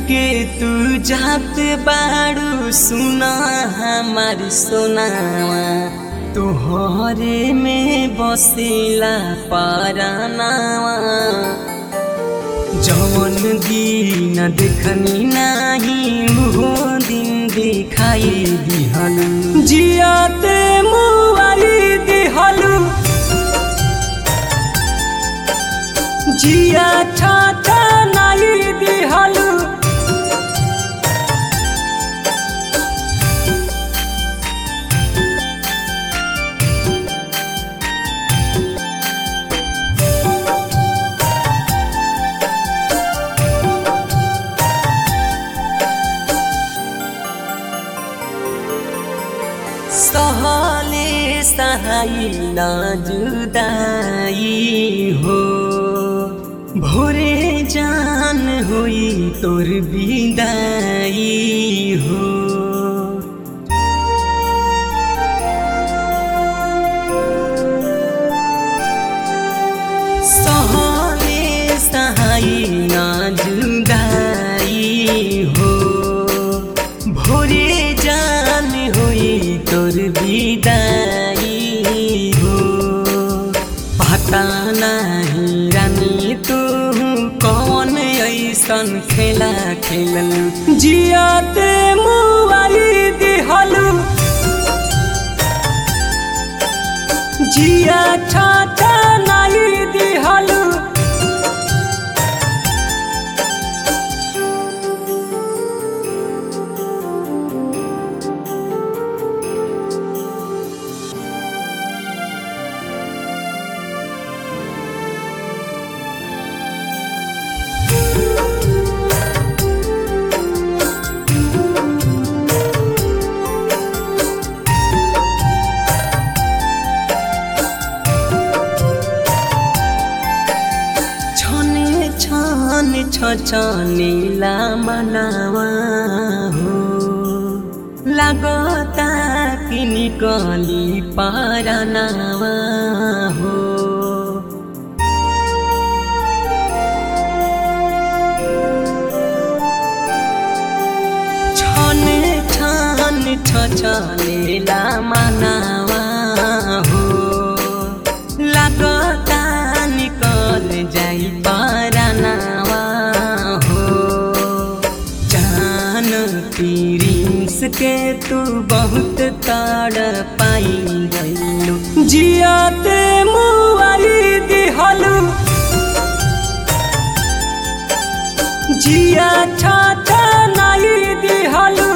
के तू जात बाड़ू सुना हमार सोनावा तोहरे में बसेला पारानावा जवन दिन देखनी नाही उहो दिन दिखाई दिहलु जियाते मुआई दिहलु जिया छाता नाई दिहलु सहले सहाई न जुदाई हो भोरे जान होई तोर बिदाई हो सहले सहाई न जुदाई हो भोरे जान होई तोर बिदाई हो पता नहीं रानी तू कौन ऐसन खेला खेलल जियाते मुआई दिहलु जिया छाता नाई दिहलु छने छन छ छनेला मनावा हो लागता कि निकली पारनावा हो छने छन छ छनेला मनावा हो लागता निकल जाई पारनावा हो जान प्रिंस के तू बहुत ताड़ पाई गईलू जियाते मुआई दिहलू जिया छाता नाई दिहलू